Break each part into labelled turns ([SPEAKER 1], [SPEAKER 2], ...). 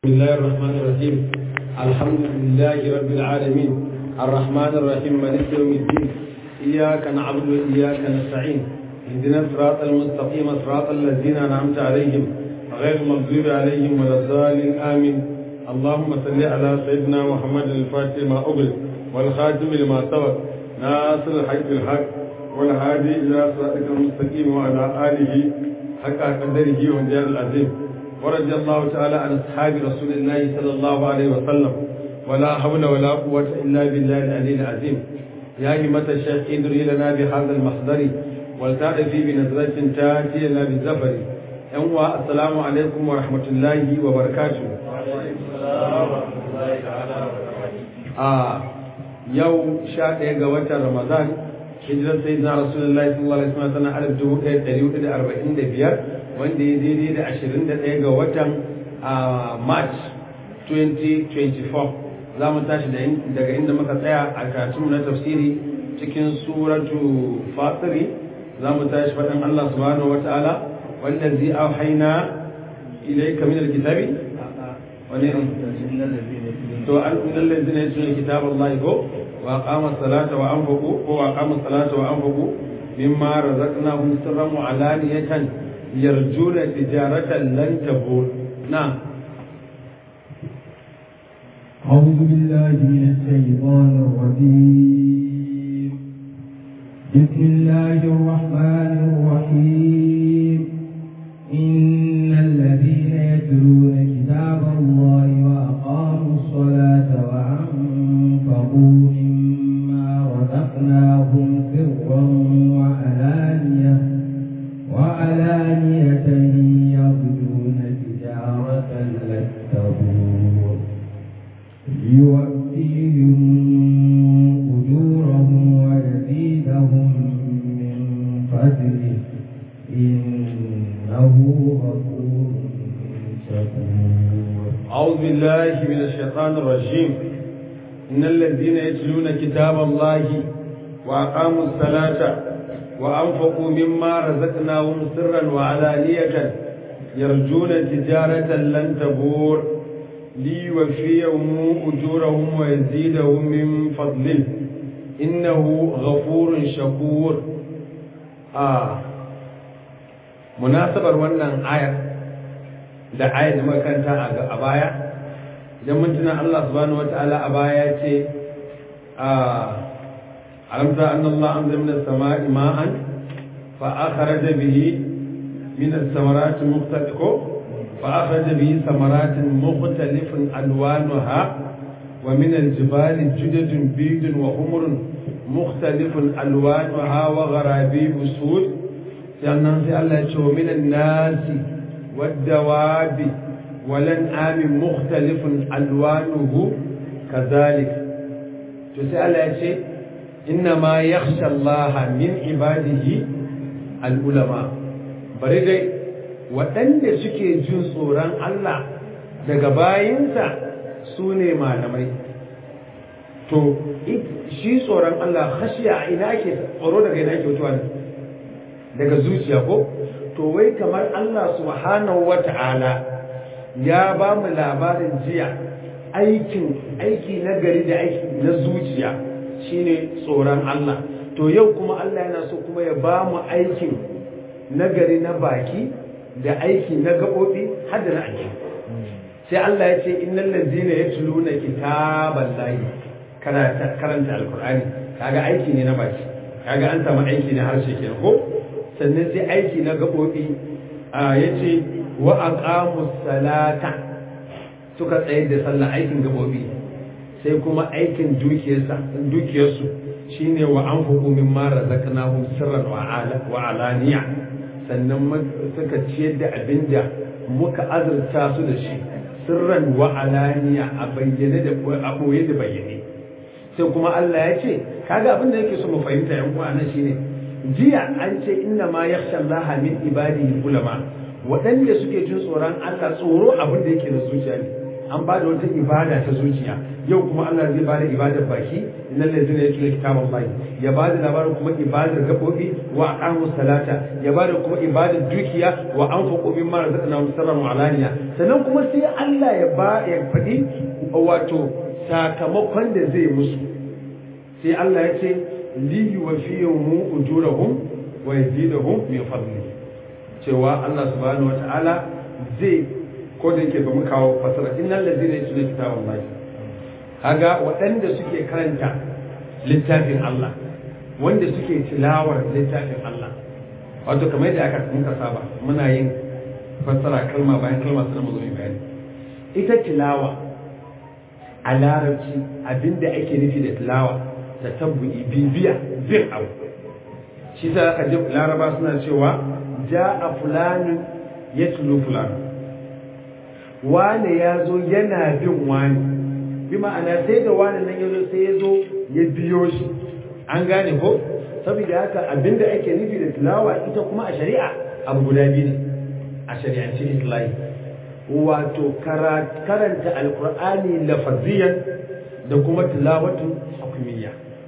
[SPEAKER 1] بسم الله الرحمن الرحيم الحمد لله رب العالمين الرحمن الرحيم مالك يوم الدين إياك نعبد وإياك نستعين اهدنا الصراط المستقيم صراط الذين أنعمت عليهم غير المغضوب عليهم ولا الضالين آمين اللهم صل على سيدنا محمد الفاتح ما أغلق والخاتم لما سبق ناصر الحق بالحق والهادي إلى صراطك المستقيم وعلى آله حق قدره وجار العظيم ورضي الله تعالى عن أصحاب رسول الله صلى الله عليه وسلم ولا حول ولا قوة إلا بالله العلي العظيم يا همة الشيخ ادري لنا بهذا المحضر ولتعرفي بنظرة تأتي لنا بالزفر أنوا السلام عليكم ورحمة الله وبركاته آه يوم شاء قوة رمضان hijirar sai na rasulullahi sallallahu alaihi wasallam tana alif dubu ɗaya ɗari hudu da arba'in da biyar wanda ya daidai da ashirin da ɗaya ga watan march 2024 za mu tashi daga inda muka tsaya a karatunmu na tafsiri cikin suratu fatiri za mu tashi faɗin allah subhanahu wa ta'ala wanda zai auhaina ilaika min alkitabi wani to an innal ladzina yatluna kitaballahi ko وأقام الصلاة وأنفقوا وأقام الصلاة وأنفقوا مما رزقناهم سرا وعلانية يرجون تجارة لن تبور نعم
[SPEAKER 2] أعوذ بالله من الشيطان الرجيم بسم الله الرحمن الرحيم إن الذين يتلون كتاب الله وأقاموا الصلاة وأنفقوا رزقناهم سرا وعلانية وعلانية يرجون تجارة لن تبور ليوفيهم أجورهم ويزيدهم من فضله إنه غفور شكور
[SPEAKER 1] أعوذ بالله من الشيطان الرجيم إن الذين يتلون كتاب الله وأقاموا الصلاة وأنفقوا مما رزقناهم سرا وعلانية يرجون تجارة لن تبور ليوفيهم أجورهم ويزيدهم من فضله إنه غفور شكور آه مناسبة wannan ayar da ayar da makanta a baya idan mun tuna Allah subhanahu wataala a baya ce a ألم ترى أن الله أنزل من السماء ماء فأخرج به من الثمرات مختلف فأخرج به ثمرات مختلف ألوانها ومن الجبال جدد بيض وحمر مختلف ألوانها وغرابيب سود لأن الله يشوف من الناس والدواب والأنعام مختلف ألوانه كذلك تسأل شيء إنما يخشى الله من عباده العلماء bari dai waɗanda suke jin tsoron Allah daga bayinsa su ne malamai to shi tsoron Allah khashiya ina ke tsoro daga ina ke mutuwa ne daga zuciya ko to wai kamar Allah subhanahu wata'ala ya ba mu labarin jiya aikin aiki na gari da aiki na zuciya shine tsoron Allah to yau kuma Allah yana so kuma ya ba mu aikin nagari na baki da aiki na gaɓoɓi har da na aiki sai Allah ya ce innal ladzina yatluna kitaballahi karanta alqur'ani kaga aiki ne na baki kaga an samu aiki na harshe kenan ko sannan sai aiki na gaɓoɓi a yace wa aqamus salata suka tsayar da sallah aikin gaɓoɓi sai kuma aikin dukiyarsu shine wa an min mara zakanahum sirran wa alaniya sannan suka ciyar da abin da muka azurta su da shi sirran wa alaniya a bayyane da a ɓoye da bayyane sai kuma Allah ya ce kaga abin da yake so mu fahimta yan uwa nan shine jiya an ce inna ma yakhsha Allah min ibadihi ulama waɗanda suke jin tsoron Allah tsoro abin da yake da zuciya ne an ba da wata ibada ta zuciya yau kuma Allah zai ba da ibadar baki innal ladzina yatluna kitaballahi ya ba da labarin kuma ibadar gabobi wa aqamu salata ya ba da kuma ibadar dukiya wa anfaqu mimma razaqnahum sirran wa alaniya sannan kuma sai Allah ya ba ya faɗi wato sakamakon da zai musu sai Allah ya ce li yuwaffihum ujurahum wa yazidahum min fadli cewa Allah subhanahu wataala zai ko da yake ba mu kawo fasara innal ladina yatluna kitaballahi kaga waɗanda suke karanta littafin Allah wanda suke tilawar littafin Allah wato kamar yadda aka muka saba muna yin fassara kalma bayan kalma sannan mu zo mu bayani ita tilawa a larabci abinda ake nufi da tilawa ta tabbu'i bibiya bin abu shi sa aka ji laraba suna cewa ja'a fulanin yatlu fulan wane ya zo yana bin wani bi ma'ana sai da wani nan ya zo sai ya zo ya biyo shi an gane ko saboda haka abinda ake nufi da tilawa ita kuma a shari'a abu guda biyu ne a shari'ance islahi wato karanta alkur'ani lafaziyan da kuma tilawatun hukumiyya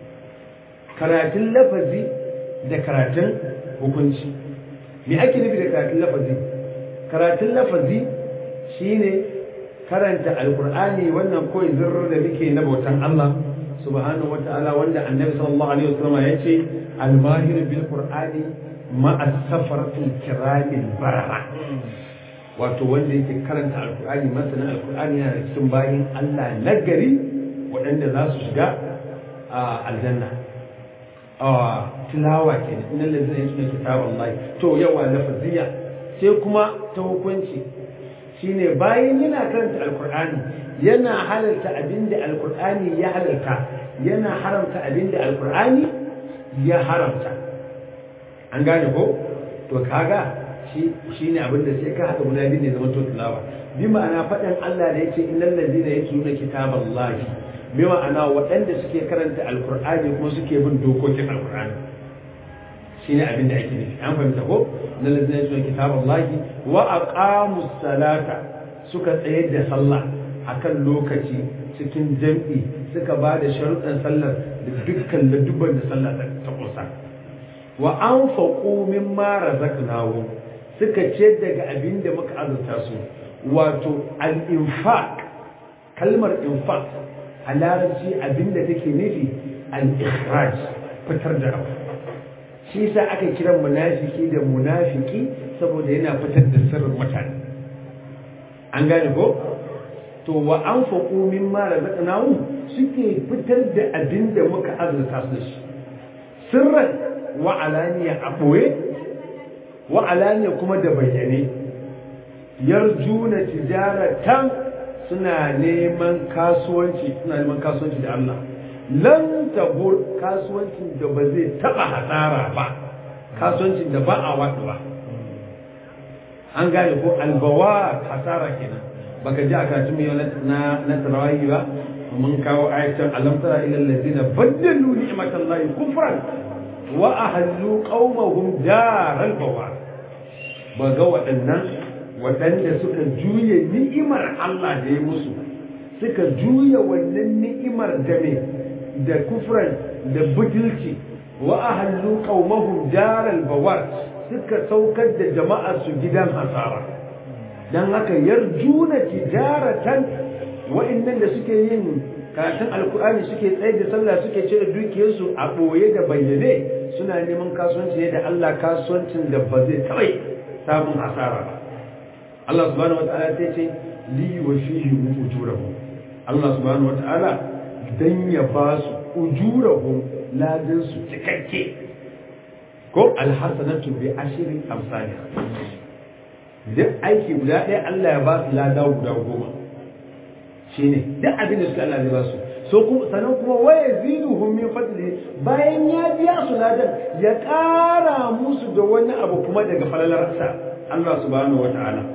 [SPEAKER 1] karatun lafazi da karatun hukunci me ake nufi da karatun lafazi karatun lafazi shine karanta alkur'ani wannan koyi zirrar da muke na bautan Allah subhanahu wata'ala wanda annabi sallallahu alaihi wasallam ya ce al-mahir bil qur'ani ma'a safaratil kiramil barara wato wanda yake karanta alkur'ani masana alkur'ani yana da cikin bayin Allah nagari waɗanda za su shiga a aljanna a tilawa ke da inda lalzina ya suna kitabar Allah to yawa lafaziya sai kuma ta hukunci shine bayan yana karanta alkur'ani yana halarta abinda alkur'ani ya halarta yana haramta abinda alkur'ani ya haramta an gane ko to kaga shi ne abinda sai ka haɗa guda biyu ne zama to tilawa bi ma'ana faɗin Allah da yace innal ladina yatluna kitaballahi bi ma'ana waɗanda suke karanta alqur'ani kuma suke bin dokokin alqur'ani shine abin da ake nufi an fahimta ko innal ladina yatluna kitaballahi wa aqamus salata suka tsayar da sallah akan lokaci cikin jam'i suka ba da sharuɗan sallar da dukkan ladubban da sallah ta kusa wa anfaqu mimma razaqnahum suka ce daga abin da muka azurta su wato al-infaq kalmar infaq a larabci abin da take nufi al-ikhraj fitar da abu shi yasa aka kira munafiki da munafiki saboda yana fitar da sirrin mutane an gane ko to wa anfaqu mimma razaqnahu suke fitar da abin da muka azurta su shi sirran wa alaniya a ɓoye wa alaniya kuma da bayyane yarjuna tijaratan suna neman kasuwanci suna neman kasuwanci da Allah lan tabur kasuwancin da ba zai taba hasara ba kasuwancin da ba a waɗu ba an gane ko albawa hasara kenan baka ji a karatun yau na na tarawahi ba mun kawo ayatan alam tara ila allazina baddalu ni'matallahi kufran wa ahallu qaumahum daral bawar ba ga waɗannan waɗanda suka juya ni'imar Allah da ya musu suka juya wannan ni'imar da me da kufran da butulci wa ahallu qaumahum daral bawar suka saukar da jama'a su gidan hasara dan haka yarjuna tijaratan wa'annan da suke yin karatun alkur'ani suke tsaye da sallah suke cire dukiyarsu a ɓoye da bayyane suna neman kasuwanci ne da Allah kasuwancin da ba zai taɓa samun asara ba Allah subhanahu wata'ala ta ce li wa fihi ujurahum Allah subhanahu wata'ala dan ya ba su ujurahum ladan su cikakke ko alhasanatu bi ashri amsalha duk aiki guda ɗaya Allah ya ba su lada guda goma shine duk abin da suka Allah zai ba su so kuma sanan kuma waya ziduhum min fadli bayan ya biya su ladan ya ƙara musu da wani abu kuma daga falalarsa Allah subhanahu wata'ala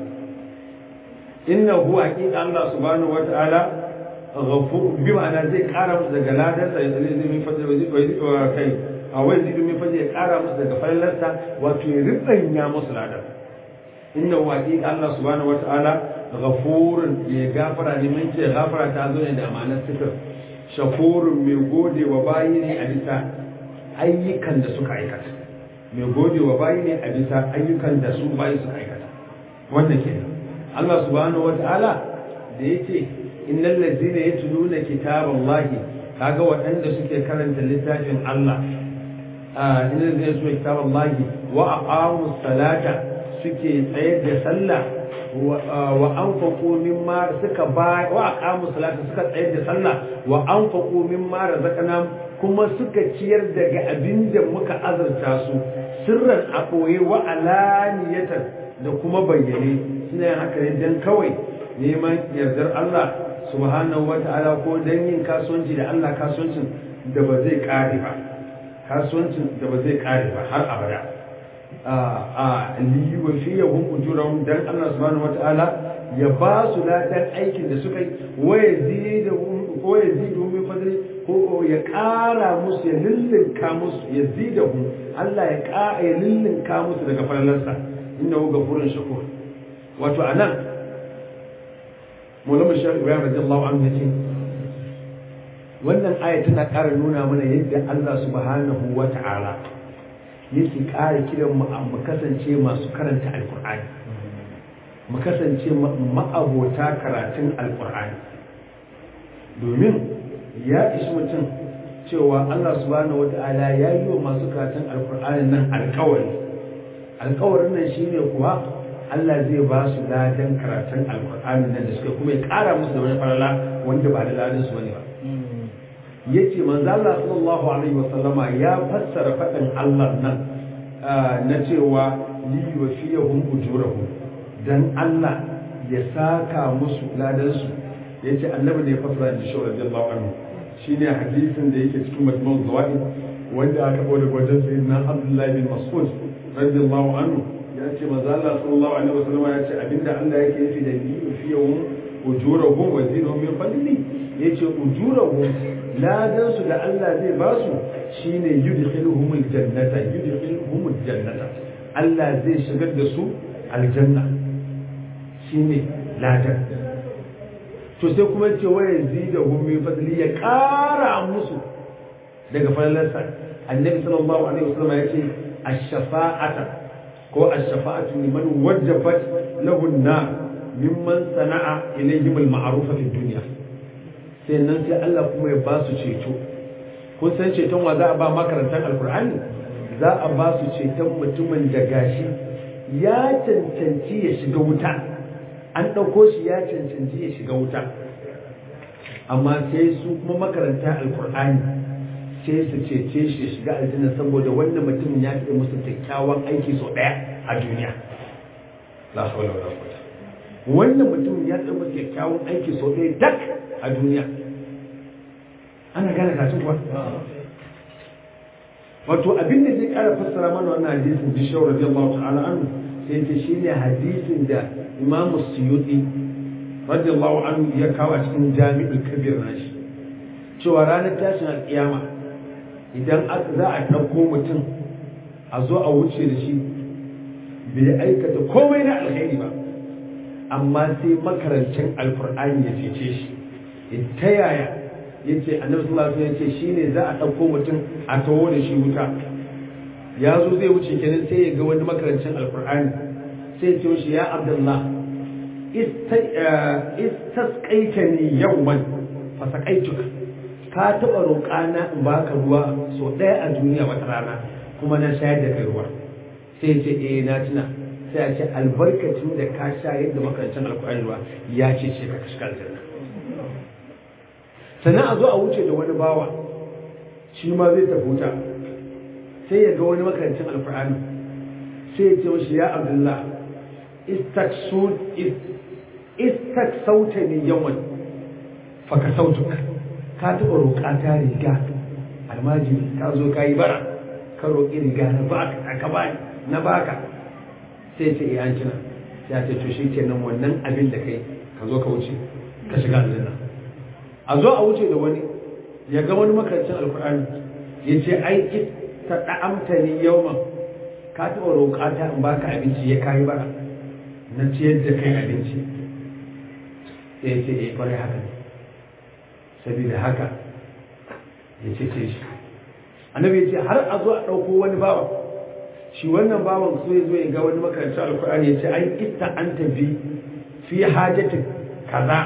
[SPEAKER 1] innahu haqiqa Allah subhanahu wata'ala ghafur bi ma'ana zai ƙara musu daga ladan sa ya zai min fadli wa kai a wai zidu min fadli ya ƙara musu daga falalarsa wato ya ribanya musu ladan innahu haqiqa Allah subhanahu wata'ala ghafurun mai gafara ne mun ce gafara ta zo ne da amanar sifir shakurun mai gode wa bayi ne a bisa ayyukan da suka aikata mai gode wa bayi ne a bisa ayyukan da su bayi suka aikata wannan kenan Allah subhanahu wata'ala da yace innal ladzina yatluna kitaballahi kaga waɗanda suke karanta littafin Allah innal ladzina yatluna kitaballahi wa aqamus salata suke tsayar da sallah wa anfaqu mimma suka ba wa aqamu salata suka tsayar da sallah wa anfaqu mimma razaqnahum kuma suka ciyar daga abin da muka azurta su sirran a ɓoye wa alaniyatan da kuma bayyane suna yin haka ne don kawai neman yardar Allah subhanahu wa ta'ala ko don yin kasuwanci da Allah kasuwancin da ba zai ƙare ba kasuwancin da ba zai ƙare ba har abada a liyu fi yahum ujurahum dan Allah subhanahu wa ta'ala ya ba su ladan aikin da suka yi wa yazidahum ko yazidahum min fadli ko ya ƙara musu ya lullunka musu ya zidahum Allah ya ƙara ya lullunka musu daga falalarsa innahu ghafurun shakur wato anan Maulana Sheikh Ibrahim radiyallahu anhu yace wannan aya tana ƙara nuna mana yadda Allah subhanahu wa ta'ala yake ƙara kiran mu mu kasance masu karanta alqur'ani mu kasance ma'abota karatun alqur'ani domin ya ishi mutum cewa Allah subhanahu wata'ala ya yi wa masu karatun alkur'ani nan alkawari alkawarin nan shine kuwa Allah zai ba su ladan karatun alkur'ani nan da suka kuma ya kara musu da wani farala wanda ba da ladan su bane ba yace manzo Allah sallallahu alaihi wasallama ya fassara fadin Allah nan na cewa li yuwafiyahum ujurahum dan Allah ya saka musu ladan su yace annabi ne ya fassara da shi radiyallahu anhu shine hadisin da yake cikin majmu'ul zawaid wanda aka kawo daga wajen sayyidina Abdullah bin Mas'ud radiyallahu anhu ya ce manzo Allah sallallahu alaihi wasallam ya ce abinda Allah yake nufi da ni fi yawm ujurahum wa zinahum min fadli yace ujurahum ladan su da Allah zai ba su shine yudkhiluhumul jannata yudkhiluhumul jannata Allah zai shigar da su aljanna shine ladan to sai kuma ce waya zida gumi fadli ya kara musu daga falalarsa annabi sallallahu alaihi wasallam ya ce ash-shafa'ata ko ash-shafa'atu liman wajabat lahu an-nar mimman sana'a ilayhim al-ma'ruf fi dunya sai nan sai Allah kuma ya ba su ceto kun san ceton wa za a ba makarantar alkur'ani za a ba su ceton mutumin da gashi ya cancanci ya shiga wuta an ɗauko shi ya cancanci ya shiga wuta amma sai su kuma makaranta alkur'ani sai su cece shi ya shiga aljanna saboda wannan mutum ya fi musu kyakkyawan aiki sau ɗaya a duniya la hawla wala quwwata wannan mutum ya fi musu kyakkyawan aiki sau ɗaya dak a duniya ana gane kacin kuwa wato abin da zai kara fassara mana wannan hadisin bishawar radiyallahu ta'ala anhu sai ce shine hadisin da Imam Suyuti radiyallahu anhu ya kawo a cikin Jami'ul Kabir nashi cewa ranar tashin alƙiyama idan za a ɗauko mutum a zo a wuce da shi bai aikata komai na alkhairi ba amma sai makarancin alkur'ani ya cece shi ta yaya ya ce annabi sallallahu alaihi wasallam ya ce shine za a ɗauko mutum a tawo da shi wuta ya zo zai wuce kenan sai ya ga wani makarancin alkur'ani sai ce shi ya abdullah istasqaitani yawman fasaqaituka ka taɓa roƙana in baka ruwa so ɗaya a duniya wata rana kuma na shayar da kai ruwa sai ce eh na tuna sai a ce albarkacin da ka shayar da makarancin alkur'ani ruwa ya ce ce ka shiga aljanna sannan a zo a wuce da wani bawa shi ma zai tafi wuta sai ya ga wani makarancin alkur'ani sai ya ce mashi ya abdullah istak sauta ne yawan faka sautuka ka taɓa roƙa ta riga almajiri ka zo ka yi bara ka roƙi riga na baka ka bani na baka sai ce iya cina ya ce to shi kenan wannan abin da kai ka zo ka wuce ka shiga aljanna a zo a wuce da wani ya ga wani makarancin alkur'ani ya ce ai ta da'amta ni yawman ka taɓa roƙa ta in baka abinci ya kayi bara na ciyar da kai abinci sai ya ce eh kwarai haka ne saboda haka ya ce ce shi annabi ya ce har a zo a ɗauko wani bawa shi wannan bawan so ya zo ya ga wani makarantar alkur'ani ya ce an ita an tafi fi hajjatin kaza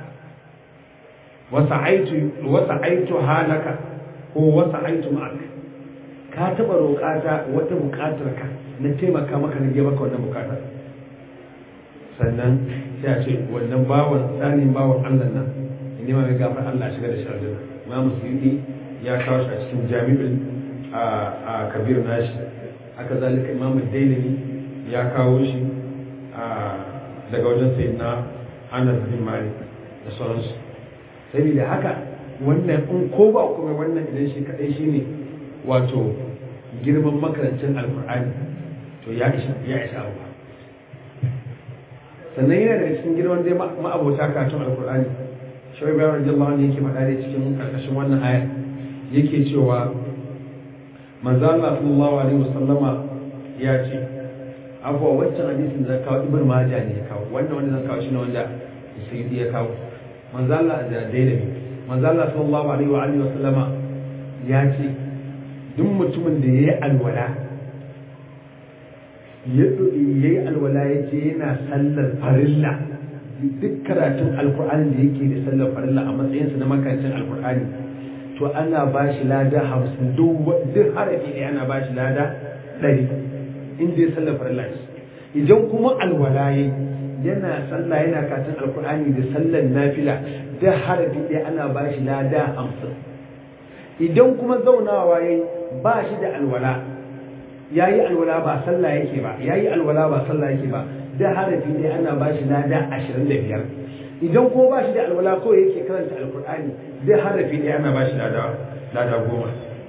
[SPEAKER 1] wasa aitu halaka ko wasa aitu ma'aka ka taɓa roƙata wata buƙatar ka na taimaka maka na maka wannan buƙatar sannan sai a ce wannan bawan tsanin bawan allah nan ne ma mai gafar allah shiga da shardina ma musulmi ya kawo shi a cikin jami'in a kabir nashi haka zalika imamu dailami ya kawo shi daga wajen sayyidina anas bin malik da sauransu saboda haka wannan in ko ba kuma wannan idan shi kadai shine wato girman makarancin alkur'ani to ya isa ya isa abu sannan yana daga cikin girman dai ma'abota karatun alkur'ani shawai bayan radiyallahu anhu yake faɗa dai cikin karkashin wannan aya yake cewa manzo Allah sallallahu alaihi wasallama ya ce abuwa wancan hadisin da kawo ibn majah ne ya kawo wannan wanda zan kawo shi ne wanda sayyidi ya kawo manzo Allah da daidai manzo Allah sallallahu alaihi wa alihi wasallama ya ce duk mutumin da yayi alwala ya yayi alwala ya ce yana sallar farilla duk karatun alkur'ani da yake da sallar farilla a matsayinsa na makarantar alkur'ani to ana ba shi lada hamsin duk harafi ne ana ba shi lada ɗari inda ya sallar farilla idan kuma alwala yayi yana sallah yana katin alkur'ani da sallar nafila da harafi ɗaya ana ba shi lada hamsin idan kuma zaunawa yayi ba shi da alwala ya yi alwala ba sallah yake ba ya yi alwala ba sallah yake ba da harafi ɗaya ana ba shi lada ashirin da biyar idan kuma ba shi da alwala ko yake karanta alkur'ani da harafi ɗaya ana ba shi lada goma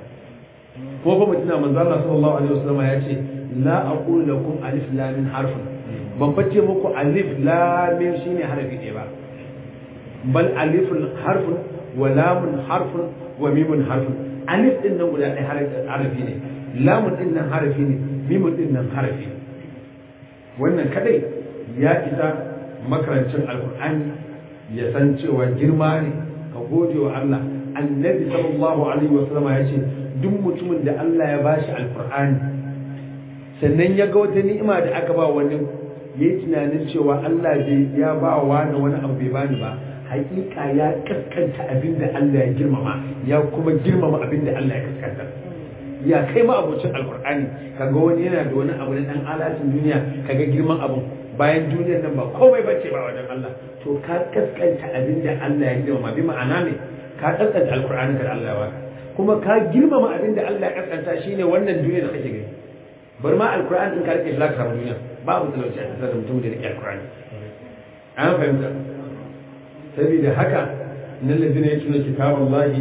[SPEAKER 1] ko kuma tuna manzo Allah sallallahu alaihi wasallam ya ce la aqulu lakum alif lam min harfun ban bace muku alif lamin shine harafi ɗaya ba bal alifun harfun wa lamun harfun wa mimun harfun alif din nan guda ɗaya harafi ne lamun din nan harafi ne mimun din nan harafi ne wannan kadai ya isa makarancin alkur'ani ya san cewa girma ne ka gode wa Allah annabi sallallahu alaihi wa sallama ya ce duk mutumin da Allah ya bashi alkur'ani sannan ya ga wata ni'ima da aka ba wani yayi tunanin cewa Allah bai ya ba wa wani abu bai bani ba hakika ya kaskanta abin da Allah ya girmama ya kuma girmama abin da Allah ya kaskanta ya kai ma abocin alkur'ani kaga wani yana da wani abu na dan alatin duniya kaga girman abun bayan duniyar nan ba komai bace ba wajen Allah to ka kaskanta abin da Allah ya girmama bi ma'ana ne ka kaskanta alkur'ani da Allah ya baka kuma ka girmama abin da Allah ya kaskanta shine wannan duniya da kake gani bar ma alkur'ani in ka rike shi zaka samu duniya babu talauci a tsakanin mutum da rike alkur'ani an fahimta saboda haka nan ladina yatuna kitaballahi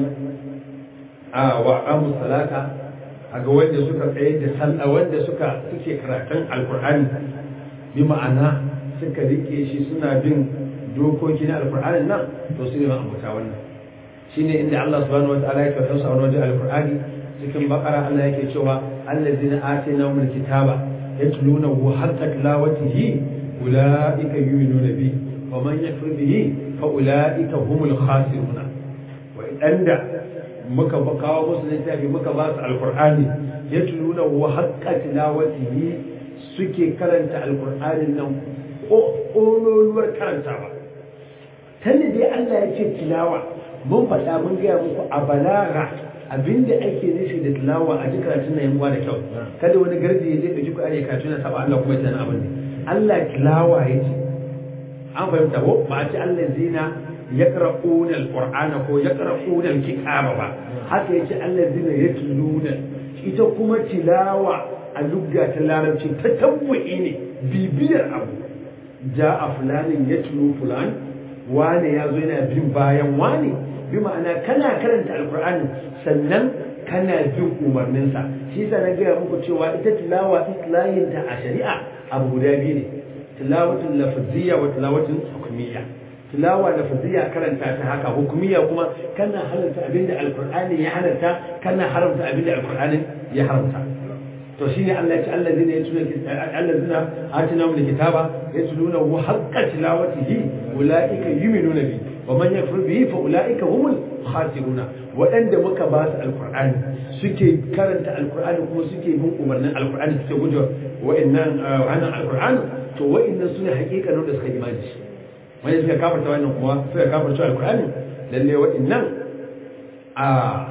[SPEAKER 1] a wa aqamu salata aga wanda suka tsaye da sallah wanda suka suke karatun alkur'ani bi ma'ana suka rike shi suna bin dokoki na alkur'ani nan to su ne ma'abuta wannan shine inda Allah subhanahu wa ta'ala ya kafa su a wajen alkur'ani cikin bakara Allah yake cewa allazina atina min kitaba yatluna wa haqqa tilawatihi ulaika yu'minuna bi wa man yakfur bihi fa ulaika humul khasiruna wa idanda muka kawo musu littafi muka ba su alkur'ani ya tuluna wa haƙƙa tilawatihi suke karanta alkur'anin nan ƙololuwar karantawa tanda dai Allah ya ce tilawa mun faɗa mun gaya muku a balaga abinda ake nufi da tilawa a ji karatun nan yanwa da kyau kada wani gardi ya je ɗauki kuɗaɗe karatu na saba Allah kuma ya tana abin ne Allah tilawa ya ce an fahimta ko ba a ce Allah zina yaqra'una al-qur'ana ko yaqra'una al-kitaba ba haka yace allazina yatluna ita kuma tilawa a lugga ta larabci ta tabbu'i ne bibiyar abu ja'a fulanin yatlu fulan wane yazo yana bin bayan wane bi ma'ana kana karanta alqur'ani sannan kana bin umarninsa shi yasa na gaya muku cewa ita tilawa islahin ta a shari'a abu guda biyu ne tilawatul lafziyya wa tilawatul hukmiyya tilawa da fadiya karanta ta haka hukumiya kuma kana halarta abinda alkur'ani ya halarta kana haramta abinda alkur'ani ya haramta to shine Allah ya ce allazina yatluna allazina atina min kitaba yatluna wa haqqa tilawatihi ulaika yu'minuna bi wa man yakfur bihi fa ulaika humul khasiruna waɗanda muka ba su alqur'ani suke karanta alqur'ani kuma suke bin umarnin alqur'ani suke guje wa'annan wannan alqur'ani to wa'annan sune hakikanin da suka imani shi wanda suka kafarta wannan kuma suka kafarta alqur'ani lalle wa'annan a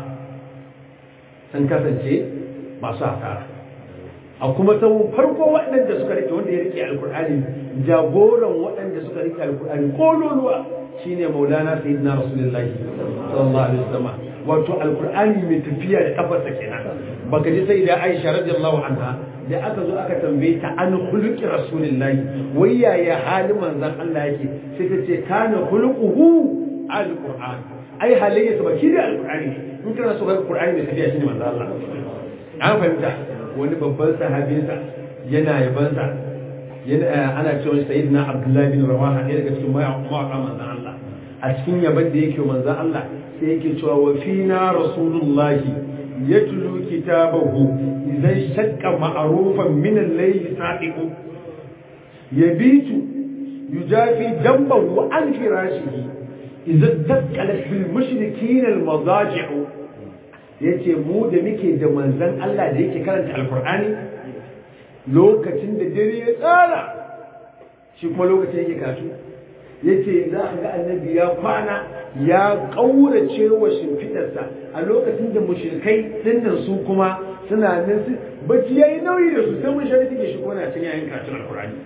[SPEAKER 1] sun kasance masu hasara a kuma ta farko waɗanda suka rike wanda ya rike alkur'ani jagoran waɗanda suka rike alkur'ani kololuwa shine maulana sayyidina rasulullahi sallallahu alaihi wasallam wato alkur'ani mai tafiya da kafarsa kenan baka ji sai da Aisha radiyallahu anha da aka zo aka tambaye ta an khuluqi rasulullahi wai yaya halin manzon Allah yake sai ta ce kana khuluquhu alquran ai halayyarsa ba shi da alkur'ani in kana so ga alkur'ani mai tafiya shine manzon Allah an fahimta wani babban sahabinsa yana yabansa ana cewa sayyidina abdullahi bin rawaha ɗaya daga cikin mawaƙa manzan Allah a cikin yaban da yake manzan Allah sai yake cewa wa fina rasulullahi yatlu kitabahu idan shakka ma'rufan min al-layli sa'iqu yabitu yujafi dambahu an firashihi idan dakkalat bil mushrikin al-madaji'u ya ce mu da muke da manzan Allah da yake karanta alkur'ani lokacin da dare ya tsara shi kuma lokacin yake kasu ya ce za a ga annabi ya kwana ya ƙaurace wa shimfiɗarsa a lokacin da mushrikai dinnan su kuma suna nan su bacci ya yi nauyi da su sai mun shari take shi kuma na cin yayin karatun alkur'ani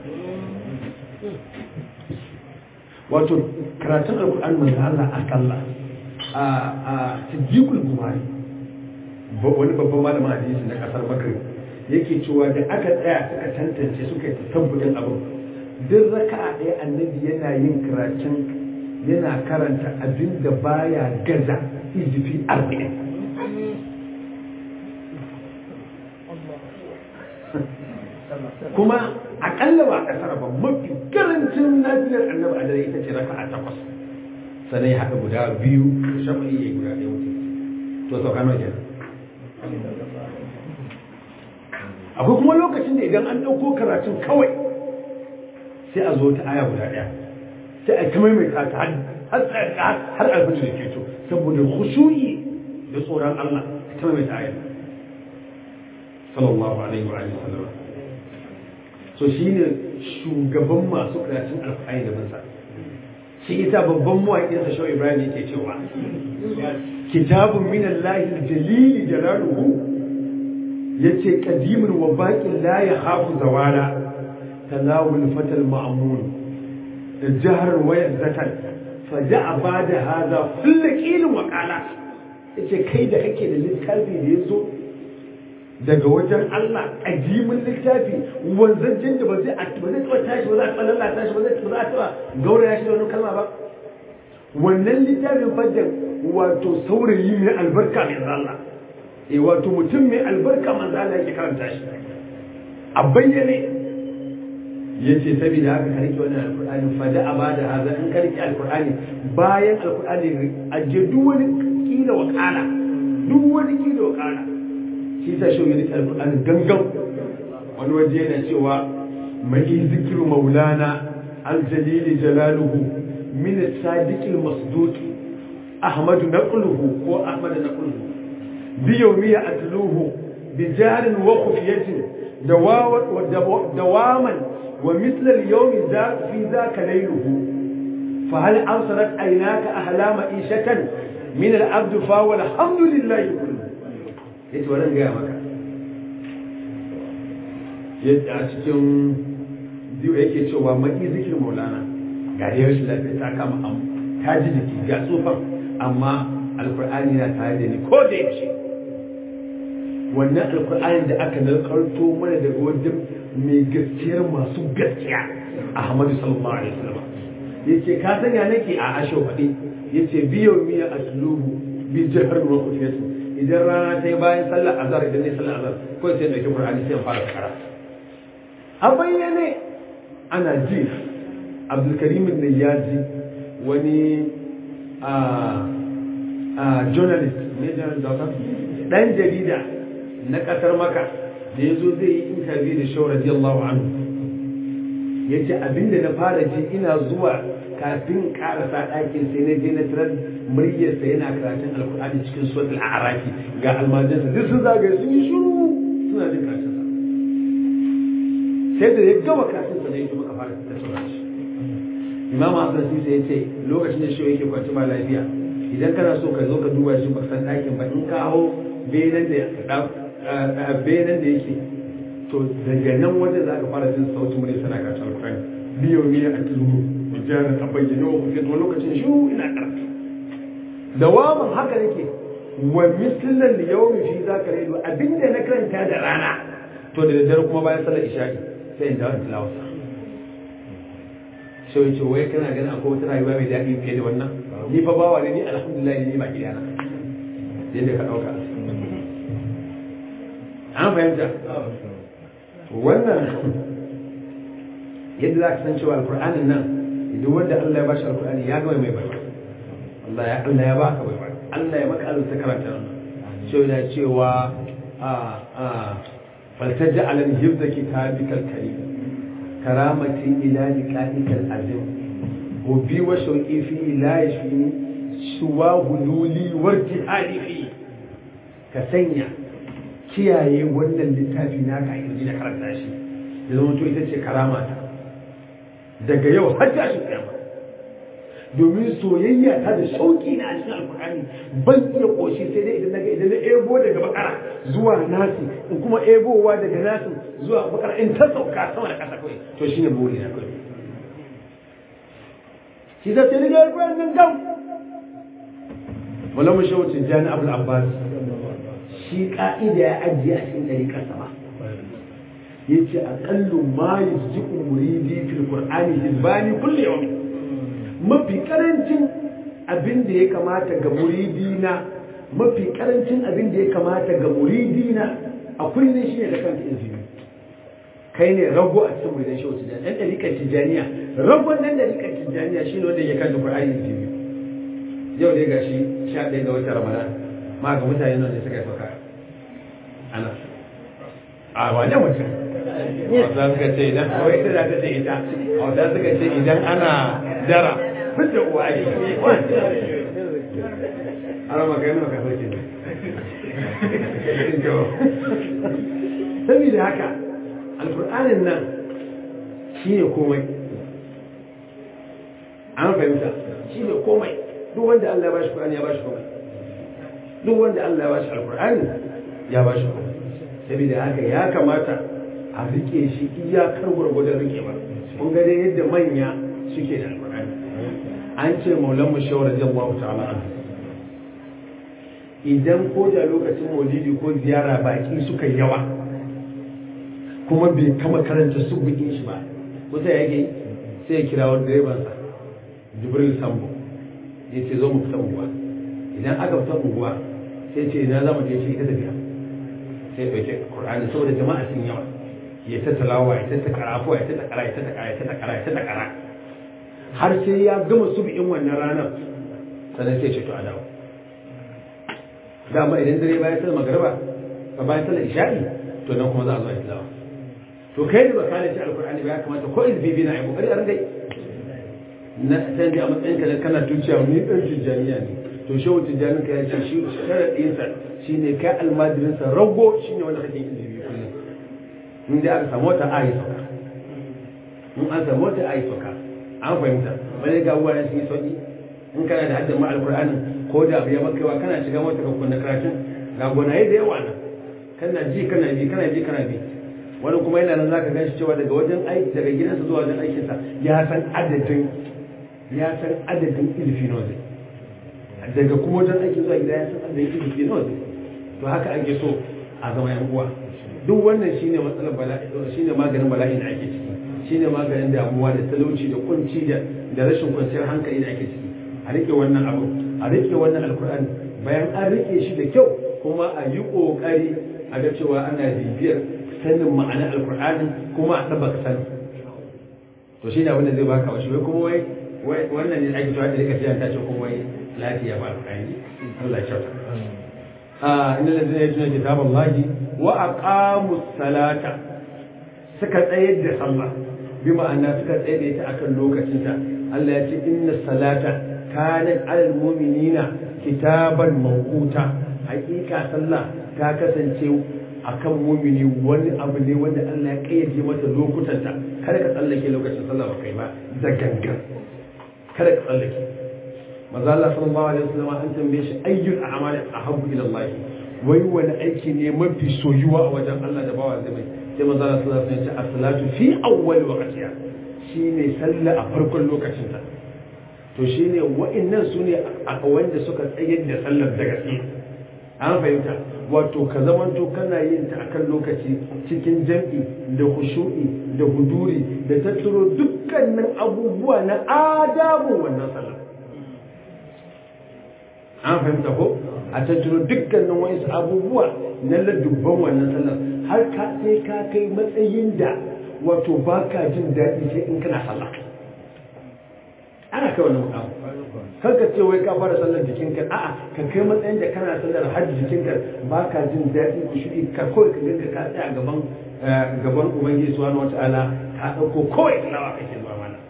[SPEAKER 1] wato karatun alkur'ani manzan Allah akalla a tajikul gumari wani babban malamin hadisi na kasar makar yake cewa da aka tsaya suka tantance suka yi tabbutin abin duk raka'a ɗaya annabi yana yin karatun yana karanta abin da baya gaza izifi arba'in kuma akalla ba kasar ba mafi karancin nafilar annabi a dare ita ce raka'a takwas sannan ya haɗa guda biyu shafi ya guda ɗaya wuce to sauka nawa kenan akwai kuma lokacin da idan an ɗauko karatun kawai sai a zo ta aya guda ɗaya sai a ta maimaita ta har alfajir da ke to saboda khushu'i da tsoron Allah ta maimaita aya sallallahu alaihi wa sallam so shine shugaban masu karatun alfahari da bansa shi ita babban mawaƙinsa shawai ibrahim yake cewa kitabun min Allah jalili jalaluhu yace qadimun wa baqin la yakhafu zawala talawul fatal ma'mun jahar wa yazzatan faja'a bada hada fullaqil wa qala yace kai da kake da littafi da yazo daga wajen Allah qadimin littafi wanzancin da ba zai ba zai taba tashi ba za a lalata shi ba zai ba za a taba gauraya shi da wani kalma ba wannan littafin faddan wato saurayi mai albarka mai Allah eh wato mutum mai albarka manzo Allah yake karanta shi a bayyane yace saboda haka ka rike wannan alqur'ani fa da abada haza in ka rike alqur'ani bayan alqur'ani aje duk wani kila wa kala duk wani kila wa kala shi ta shi rike alqur'ani gangan wani waje yana cewa mai zikru maulana aljalili jalaluhu min as-sadiqil masduq ahmad naqluhu ko ahmad naqluhu بيومية أتلوه بجهل وخفية دواما ومثل اليوم ذاك في ذاك ليله فهل أبصرت عيناك أحلام إيشة من العبد فهو الحمد لله كله yace wannan gaya maka yadda a cikin biyu yake cewa maki zikir maulana ga da yawan lafiya ta kama ta ji jiki ga tsufan amma alkur'ani na tare da ni ko da yaushe wannan alkur'ani da aka narkarto mana daga wajen mai gaskiyar masu gaskiya ahmadu sallallahu alaihi wasallam yace ka sanya nake a asho faɗi yace biyo miya asluhu bi jahar wa kufiyatu idan rana ta yi bayan sallar azhar idan ne sallar azhar ko sai dauki qur'ani sai fara kara a bayyane ana ji abdulkarim ne ya ji wani a a journalist ne journalist dan jarida na kasar maka da ya zo zai yi interview da shawar radiyallahu anhu ya ce abinda na fara ji ina zuwa kafin karasa ɗakin sai na je na tarar muryarsa yana karatun alkur'ani cikin suwat al'arafi ga almajansa duk sun zagaye sun yi shuru suna jin karatunsa sai da ya gama karatunsa na yi muka fara tattauna shi imam hassan sisa ya ce lokacin da shi yake kwanci ba lafiya idan kana so ka zo ka duba shi ba san ɗakin ba in ka hau benen da benen da yake to daga nan wajen za ka fara jin sautin murya sana karatun alkur'ani biyo biyo a tuzuru jarin a bayyana wa kuke to lokacin shi ina karfi dawaman haka nake wa mislan da yawmi fi zaka raidu abinda na karanta da rana to da daddare kuma bayan sallar isha'i sai in dawo in tilawa sai yace wai kana ganin akwai wata rayuwa mai daɗi fiye da wannan ni fa bawa ne ni alhamdulillah ni ba gidana yadda ka ɗauka an fahimta wannan yadda za ka san cewa alkur'anin nan duk wanda Allah ya bashi alkur'ani ya gama mai baiwa Allah ya Allah ya baka baiwa Allah ya maka arzuta karanta nan cewa da cewa a a faltaja alan hifza kitabikal karim karamati ila liqa'ikal azim hubbi wa shauqi fi ila yashfini suwa hululi wa jihadi fi ka sanya kiyaye wannan littafi naka a yanzu da karanta shi da zama to ita ce karama ta daga yau har tashin kiyama domin soyayya ta da shauki na cikin alkur'ani ban iya koshi sai dai idan naga idan na ebo daga bakara zuwa nasi in kuma ebowa daga nasi zuwa bakara in ta sauka sama da kasa kawai to shine buri na kawai shi da sai daga alkur'ani nan gam malamu shawacin jani abul abbas shi ka'ida ya ajiye a cikin ɗariƙar sama yace aqallu ma yusji'u muridi fil qur'ani hizbani kulli yawm mafi karancin abin da ya kamata ga muridi na mafi karancin abin da ya kamata ga muridi na a kullun shine da kanka izini kai ne rago a cikin muridan shehu tijani dan dalikan tijaniya ragon dan dalikan tijaniya shine wanda ya kanta qur'ani izini yau dai gashi 11 ga watan ramadan ma ga mutane nan da suka sauka ana a wane mutum wanda suka ce idan kawai ita za ta ce ita wanda suka ce idan ana dara fit da uwa ake ana magana maka sauke ne saboda haka alkur'anin nan shi ne komai an fahimta shi ne komai duk wanda Allah ya bashi Qur'ani ya bashi komai duk wanda Allah ya bashi alkur'ani ya bashi komai saboda haka ya kamata a rike shi iyakar gwargwadon rike ba kun ga dai yadda manya suke da alƙur'ani an ce maulan mu shawara radiyallahu ta'ala an idan ko da lokacin maulidi ko ziyara baki suka yawa kuma bai kama karanta subukin shi ba kusa yake sai ya kira wani direban sa jibril sambo ya ce zo mu fita unguwa idan aka fita unguwa sai ce ina za mu je shi ita tafiya sai ya ɗauke Qur'ani saboda jama'a sun yawa ya ta talawa ya ta karafuwa ya ta kara ya ta kara ya ta kara ya ta kara har sai ya gama subi'in wannan ranar sannan sai ce to a dawo dama idan dare bayan sallar magariba ba bayan sallar isha'i to nan kuma za a zo a yi tilawa to kai da baka da ci alkur'ani ba ya kamata ko izbibi na yi kokari a ringa na san a matsayin ka kana tuciya ni dan tijjaniya ne to shehu tijjanin ka ya ce shi sharaɗinsa shine kai almajirinsa rago shine wanda kake izbibi kullum in da aka samu wata ayi sauka in an samu wata ayi sauka an fahimta wani ga uwa sun yi sauki in kana da haddan ma alkur'ani ko da abu ya maka kana shiga mota ka kunna karatun ga gonaye da yawa nan kana ji kana bi kana ji kana bi wani kuma yana nan zaka ganshi cewa daga wajen aiki daga gidansa zuwa wajen aikinsa ya san adadin ya san adadin ilfi nawa zai daga kuma wajen aiki zuwa gida ya san adadin ilfi nawa zai to haka ake so a zama yan uwa duk wannan shine matsalar bala'i shine maganin bala'i da ake ciki shine maganin damuwa da talauci da kunci da da rashin kwanciyar hankali da ake ciki a rike wannan abu a rike wannan alkur'ani bayan an rike shi da kyau kuma a yi kokari a ga cewa ana bibiyar sanin ma'anar alkur'ani kuma a tabbata sanin to shi ne abin da zai baka wasu wai kuma wai wannan ne ake cewa da rika siyan ta ce kuma wai lafiya ba alkur'ani Allah ya kyauta a inda da zai tuna kitaballahi wa aqamus salata suka tsayar da sallah bi ma'ana suka tsayar da ita akan lokacinta Allah ya ce inna salata kanat alal mu'minina kitaban mawquta hakika sallah ta kasance akan mu'mini wani abu ne wanda Allah ya kayyade mata lokutanta kada ka tsallake lokacin sallah ba kai ba da gangan kada ka tsallake maza Allah sallallahu alaihi wasallam an tambaye shi ayyul a'mali ahabbu ila Allah wai wani aiki ne mafi soyuwa a wajen Allah da bawa zai mai sai maza Allah sallallahu alaihi wasallam ya ce as-salatu fi awwal waqtiha shine sallah a farkon lokacin ta to shine wa'annan sune a wanda suka tsayar da sallar da gaske an fahimta wato ka zamanto kana yin ta akan lokaci cikin jam'i da khushu'i da huduri da tattaro dukkanin abubuwa na adabu wannan sallar an fahimta ko a tattaro dukkanin wasu abubuwa na ladubban wannan sallar har ka sai ka kai matsayin da wato ba ka jin daɗi sai in kana sallah ana kai wannan mukamu kar ka ce wai ka fara sallar jikinka a'a ka kai matsayin da kana sallar har jikinka ba ka jin daɗi ku shi ka kawai ka ganka ka tsaya gaban gaban ubangiji subhanahu wataala ka ɗauko kawai tilawa kake zuwa mana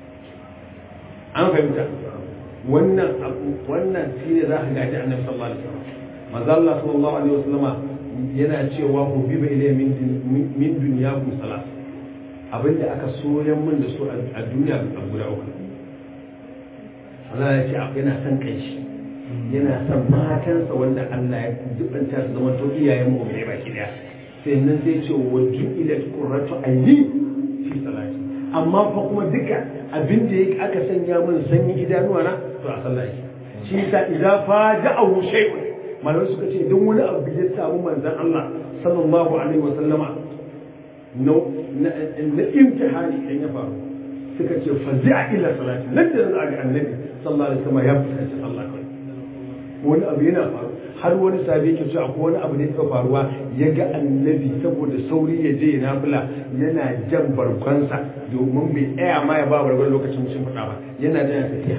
[SPEAKER 1] an fahimta wannan wannan shine za ka gaji annabi sallallahu alaihi wasallam manzo Allah sallallahu alaihi wasallama yana cewa ku biba ilayya min min dunyakum salat abinda aka soyan min da su a duniya a guda uku Allah ya ce yana son kanshi yana son matansa wanda Allah ya dubanta su zama to iyayen mu ne baki daya sai nan sai ce wa ju'ilat qurratu ayni fi salati amma fa kuma duka abin da yake aka sanya min sanyin idanuwa na to a sallah yake shi yasa idza faja'ahu shay'un malamai suka ce don wani abu ya samu manzon Allah sallallahu alaihi wa sallama na na imtihani idan ya faru suka ce fazi'a ila salati nan da za ga annabi sallallahu alaihi wasallam ya fuskanci Allah kai wani abu yana faru har wani sabi yake cewa akwai wani abu ne ya faruwa ya ga annabi saboda sauri ya je ya nafila yana jan barkonsa domin bai tsaya ma ya ba barkon lokacin cin faɗa ba yana da tafiya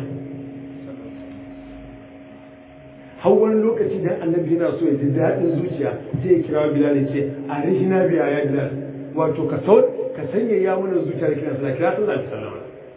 [SPEAKER 1] har wani lokaci dan annabi yana so ya ji daɗin zuciya sai ya kira bilal ya ce a rihina biya ya bilal wato ka sau ka sanya ya mana zuciya da kira sallah kira sallah da sallama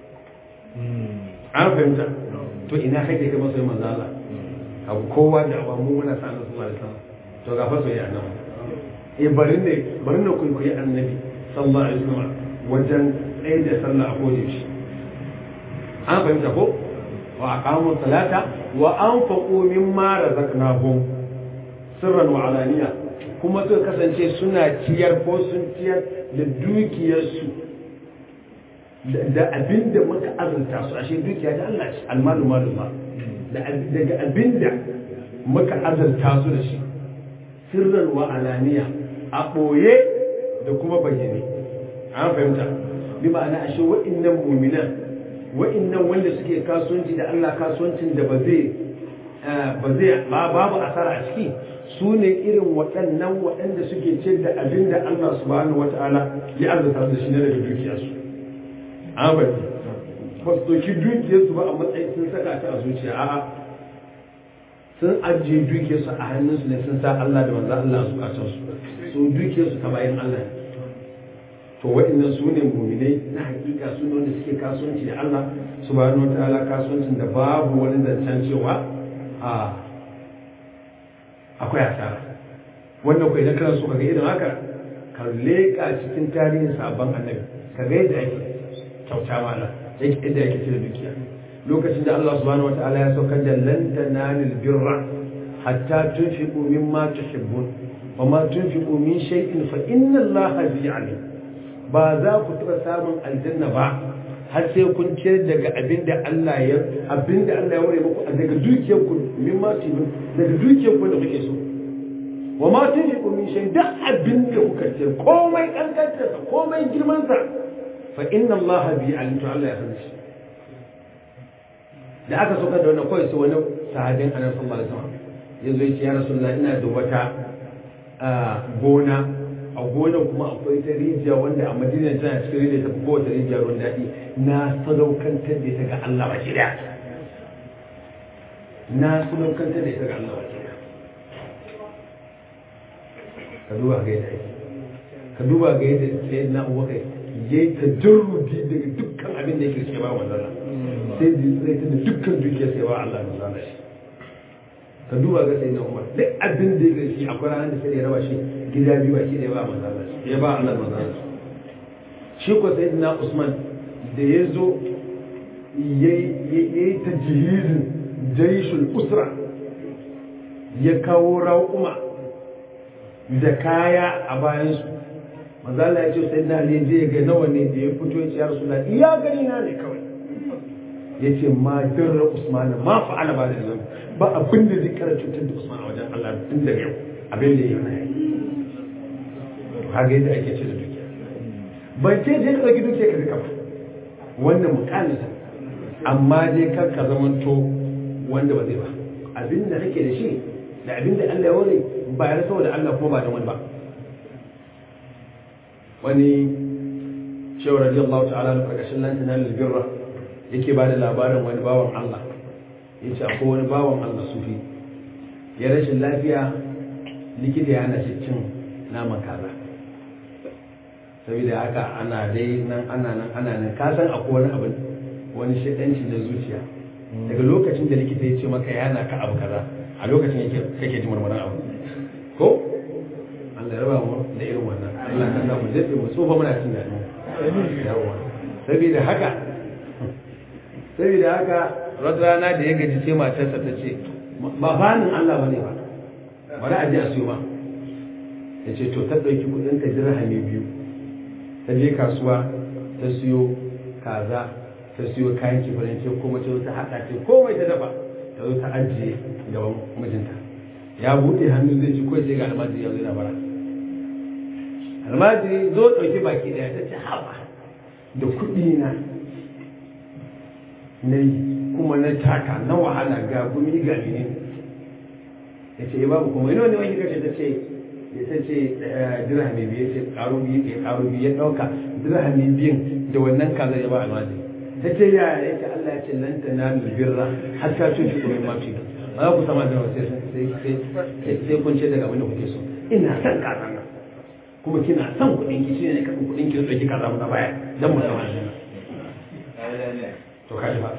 [SPEAKER 1] an fahimta to ina kake kai masoyin manzo Allah abu kowa da abu mu muna sa Allah sallallahu alaihi wasallam to ga fa soyayya nan eh bari ne bari ne kun koyi annabi sallallahu alaihi wasallam wajen tsaye da sallah a kodin shi an fahimta ko wa aqamu salata wa anfaqu mimma razaqnahum sirran wa alaniya kuma suka kasance suna ciyar ko sun ciyar da dukiyarsu da abin da muka azurta su ashe dukiya da Allah ce almalu malu ba daga abin da muka azurta su da shi sirran wa alaniya a ɓoye da kuma bayyane an fahimta bi ma'ana ashe wa'innan muminan wa'innan wanda suke kasuwanci da Allah kasuwancin da ba zai ba zai babu asara a ciki su ne irin waɗannan waɗanda suke ce da abin da Allah subhanahu wata'ala ya azurta su da shi na daga dukiyarsu abadi ba su ɗauki dukiyarsu ba a matsayin sun saka ta a zuciya a'a sun ajiye dukiyarsu a hannunsu ne sun sa Allah da manzo Allah a zukatansu su dukiyarsu ta bayan Allah ne to waɗannan su ne muminai na hakika su ne wanda suke kasuwanci da Allah subhanahu wataala kasuwancin da babu wani zancen cewa a akwai asara wannan ko idan kana so ka ga irin haka ka leƙa cikin tarihin sabon annabi ka ga yadda ake kyauta mana yake inda yake cire dukiya lokacin da Allah subhanahu wataala ya saukar da lan tanalil birra hatta tunfiqu mimma tuhibbun wa ma tunfiqu min shay'in fa inna Allaha bi alim ba za ku taɓa samun aljanna ba har sai kun ciyar daga abinda Allah ya abinda Allah ya ware muku daga dukiyar ku mimma tuhibbun daga dukiyar ku da kuke so wa ma tunfiqu min shay'in da abinda kuka ciyar komai kankantarsa komai girman sa fa inna allaha bi alim to Allah ya san shi da aka saukar da wannan kawai sai wani sahabin annabi sallallahu alaihi wasallam yazo ya ce ya rasulullah ina da wata gona a gona kuma akwai ta rijiya wanda a madina tana cikin rijiya ta kowace rijiya ruwan daɗi na sadaukantar da ita ga Allah baki daya na sadaukantar da ita ga Allah baki daya ka duba ga yadda ake ka duba ga yadda sai na abubakar ya yi ta jarrudi daga dukkan abin da yake ce ba manzana sai da zai ta da dukkan dukiyar sai ba Allah manzana shi ka duba ga sai na umar duk abin da yake shi akwai ranar da sai da ya raba shi gida biyu ba shi da ya ba manzana shi ya ba Allah manzana shi shi ko sai na usman da ya zo ya yi ta jihizin jaishul usra ya kawo raƙuma da kaya a bayansu manzala ya ce sai na ne je ga nawa ne da ya fito ya ce ya rasu iya gani na ne kawai ya ce ma darra usman ma fa'ala ba da zan ba abin da zai kara cutar da usman a wajen allah tun da yau abin da ya yi haka yadda ake ce da dukiya ban ce je ka ɗauki dukiya ka duka ba wannan mukalisa amma dai kar ka zamanto wanda ba zai ba abin da kake da shi da abin da Allah ya ware ba ya saboda Allah kuma ba da wani ba wani shehu radiyallahu ta'ala da karkashin lantana lalbirra yake ba da labarin wani bawan Allah ya ce akwai wani bawan Allah sufi ya rashin lafiya likita ya hana shi cin naman kaza saboda haka ana dai nan ana nan ana nan ka san akwai wani abin wani shaɗanci na zuciya daga lokacin da likita ya ce maka ya hana ka abu kaza a lokacin yake kake ji marmarin abu ko Allah raba mu da irin wannan Allah ka samu daɗe mu tsofa muna cin daɗi yawa saboda haka saboda haka wata rana da ya gaji sai matarsa ta ce ba fanin Allah bane ba bari a je a siyo ma ya ce to ta ɗauki kuɗin ta dirhami biyu ta je kasuwa ta siyo kaza ta siyo kayan kifanin ce kuma ta ta haɗa ce komai ta dafa ta zo ta ajiye gaban mijinta ya buɗe hannu zai ci kawai sai ga almajiri ya zo yana bara almajiri zo ɗauki baki ɗaya ta ce haɓa da kuɗi na na yi kuma na taka na wahala ga gumi ga ne ya ce ya babu kuma ina ne wani kashe ta ce ta ce dirhami biyu ya ce ƙaro biyu ya ƙaro biyu ya ɗauka dirhami biyun da wannan kaza ya ba almajiri ta ce ya ya ce Allah ya ce lan ta na birra har ta tun shi kuma mafi ba za ku sama da wasu sai kun ce daga abin da kuke so ina son kaza nan kuma kina son kuɗin ki shine ka kuɗin ki ɗauki kaza mu na baya dan mu zama shi to kaji ba